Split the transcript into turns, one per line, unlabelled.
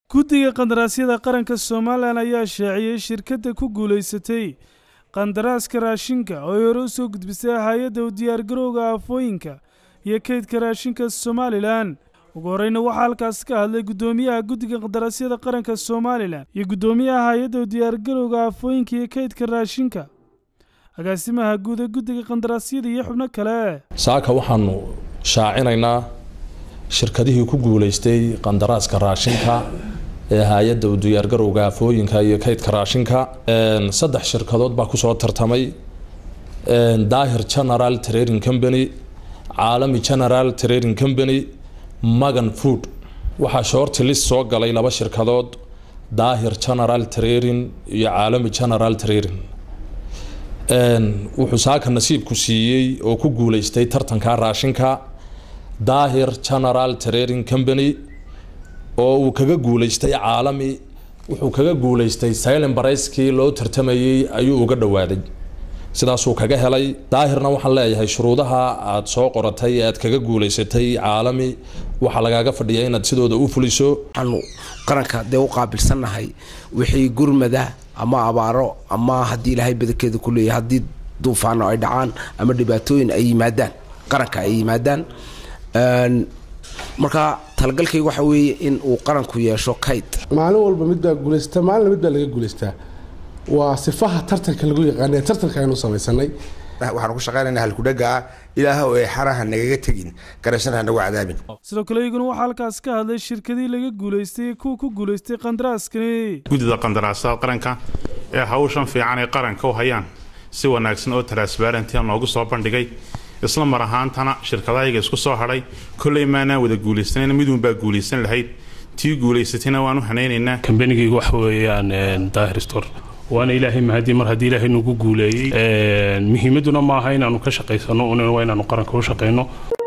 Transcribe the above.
guddiga qandaraasyada qaranka somalilan ayaa shaaciyey shirkadda ku guulaysatay qandaraaska raashinka oo ay hore u soo gudbisay hay-adda u diyaargarowga aafooyinka iyo kaydka raashinka somalilan ugu horeyna waxaa halkaasi ka hadlay guddoomiyaha guddiga qandaraasyada qaranka somalilan iyo guddoomiyaha hay-adda u diyaargarowga aafooyinka iyo kaydka raashinka agaasimaha guud ee guddiga qandaraasyada iyo xubno kale
saaka waxaanu shaacinaynaa shirkadihii ku guulaystay qandaraaska raashinka ee hay-adda u diyaargarowga aafooyinka iyo kaydka raashinka saddex shirkadood baa kusoo tartamay daahir general trading company caalami general trading company magan food waxaa shorti list soo galay laba shirkadood daahir general trading iyo caalami general trading wuxuu saaka nasiibku siiyey oo ku guulaystay tartanka raashinka daahir general trading company oo uu kaga guulaystay caalami wuxuu kaga guulaystay silent barayskii loo tartamayey ayuu uga dhowaaday sidaasuu kaga helay daahirna waxaan leeyahay shuruudaha aad soo qoratay ee aad kaga guulaysatay caalami waxaa lagaaga fadhiya inaad sidooda u fuliso
waxaanu qaranka dee u qaabilsannahay wixii gurmada ama abaaro ama haddii ilaahay badankeeda ku leeyahay haddii duufaano ay dhacaan ama dhibaatooyin ay yimaadaan qaranka ay yimaadaan marka talagalkayga waxa weeye in uu qaranku yeesho kayd
maalin walba mid baa guulaystaa maalina mid baa laga guulaystaa waa sifaha tartanka lagu yaqaana tartanka aynu samaysanay
waxaan ku shaqaynayna halkudhaga ah ilaahow ee xaraha nagaga tegin garashana ha nagu cadaabin
sidoo kale iyaguna waxaa halkaas ka hadlay shirkadii laga guulaystay kuwa ku guulaystay qandaraaskani
guddida qandaraasada qaranka ee hawshan fiican ay qaranka u hayaan si wanaagsan oo transbarentia noogu soo bandhigay isla mar ahaantana shirkadahayaga isku soo hadhay kolley maanaan wada guulaysanayna miduunbaa guulaysan lahayd tii guulaysatayna waan u hanaynaynaa
kambanigayga waxa weeyaan daahir store waana ilaahay mahadii mar haddii ilaahay nagu guuleeyey muhiimaduna maaha inaanu ka shaqaysano un waa inaanu qaranka u shaqayno